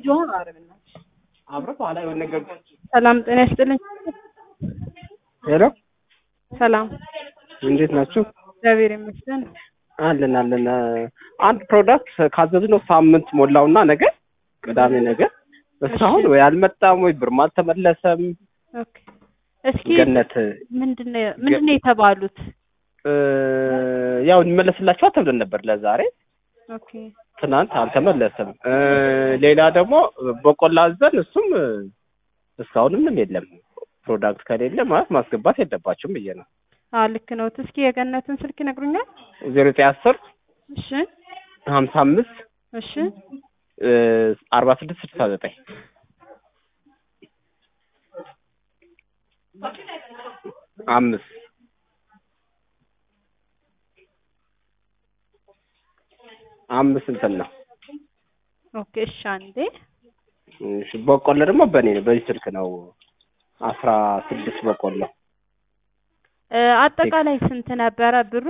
ጆን አረብና አብረ በኋላ የሆነ ነገር ሰላም ጤና ይስጥልኝ። ሄሎ ሰላም እንዴት ናችሁ? እግዚአብሔር ይመስገን። አለን አለን። አንድ ፕሮዳክት ካዘዝነው ሳምንት ሞላውና ነገ ቅዳሜ ነገ እስካሁን ወይ አልመጣም ወይ ብርም አልተመለሰም። ኦኬ እስኪ ገነት ምንድነው ምንድነው የተባሉት? እ፣ ያው እንመለስላችኋል ተብለን ነበር ለዛሬ ኦኬ ትናንት አልተመለሰም። እ፣ ሌላ ደግሞ በቆላ አዘን እሱም እ፣ እስካሁን ምንም የለም። ፕሮዳክት ከሌለ ማለት ማስገባት የለባችሁም ብዬ ነው። አ ልክ ነው። እስኪ የገነትን ስልክ ይነግሩኛል? ዜሮ ዘጠኝ አስር እሺ ሀምሳ አምስት እሺ አርባ ስድስት ስልሳ ዘጠኝ አምስት አምስት እንትን ነው። ኦኬ እሺ አንዴ እሺ በቆሎ ደግሞ በእኔ ነው በዚህ ስልክ ነው አስራ ስድስት በቆሎ እ፣ አጠቃላይ ስንት ነበረ ብሩ?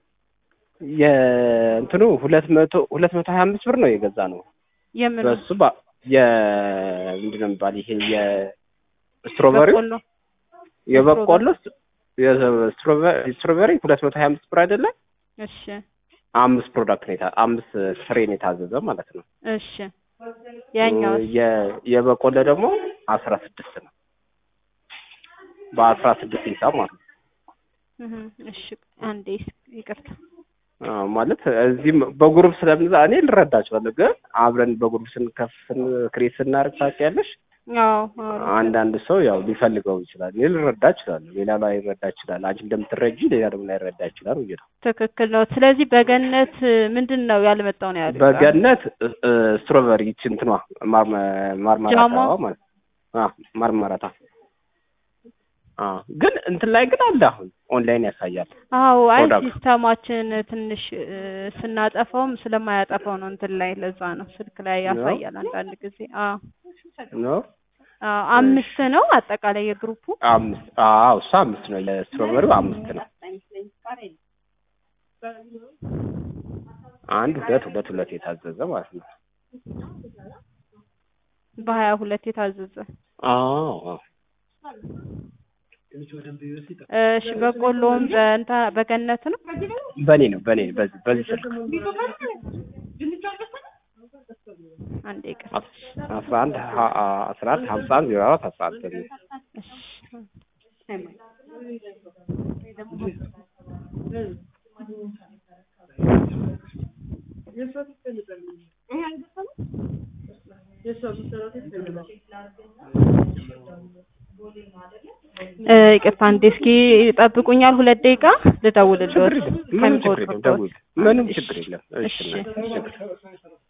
የእንትኑ ሁለት መቶ ሁለት መቶ ሀያ አምስት ብር ነው የገዛ ነው የምን በሱ ባ የ ምንድን ነው የሚባል ይሄ የስትሮበሪው በቆሎ የበቆሎ የስትሮበሪ ስትሮበሪ ሁለት መቶ ሀያ አምስት ብር አይደለም እሺ አምስት ፕሮዳክት ነው የታ አምስት ፍሬ ነው የታዘዘ ማለት ነው። እሺ ያኛው የ- የበቆሎ ደግሞ አስራ ስድስት ነው በአስራ ስድስት ሂሳብ ማለት ነው። እሺ አንዴ ይቅርታ አዎ፣ ማለት እዚህም በግሩፕ ስለምንዛ እኔ ልረዳችኋለሁ፣ ግን አብረን በግሩፕ ስንከፍ ክሬት ስናደርግ ታውቂያለሽ፣ አዎ አዎ አንዳንድ ሰው ያው ሊፈልገው ይችላል። እኔ ልረዳ እችላለሁ፣ ሌላ ላይረዳ ይችላል። አንቺ እንደምትረጂ ሌላ ደግሞ ላይረዳ ይችላል ብዬ ነው። ትክክል ነው። ስለዚህ በገነት ምንድን ነው ያልመጣው ነው ያሉት? በገነት እ፣ ስትሮበሪ ይቺ እንትኗ ማር- ማርማራታ ጃማ? ማለት አዎ፣ ማርማራታ አዎ። ግን እንትን ላይ ግን አለ አሁን ኦንላይን ያሳያል። አዎ አይ ፕሮዳክት። ሲስተማችን ትንሽ እ፣ ስናጠፋውም ስለማያጠፋው ነው እንትን ላይ ለዛ ነው ስልክ ላይ ያሳያል አንዳንድ ጊዜ። አዎ ነው አዎ አምስት ነው አጠቃላይ የግሩፑ። አምስት አዎ፣ እሱ አምስት ነው። የስትሮበሪው አምስት ነው። አንድ ሁለት ሁለት ሁለት የታዘዘ ማለት ነው። በሀያ ሁለት የታዘዘ አዎ አዎ። እሺ በቆሎውን በእንታ በገነት ነው። በኔ ነው በኔ በዚህ በዚህ ስልክ አንዴ ይቅር። አስራ አንድ ሀ- አስራ አንድ ሀምሳ አንድ ዜሮ አራት አስራ አንድ በሚል እሺ እ፣ ይቅርታ አንዴ እስኪ ይጠብቁኛል ሁለት ደቂቃ ልደውልልዎት ችግር የለም ምንም ችግር የለም። ከሚቆጥሩት ደውል ምንም እሺ፣ ችግር የለም። እሺ እሺ። እናቴ፣ ችግር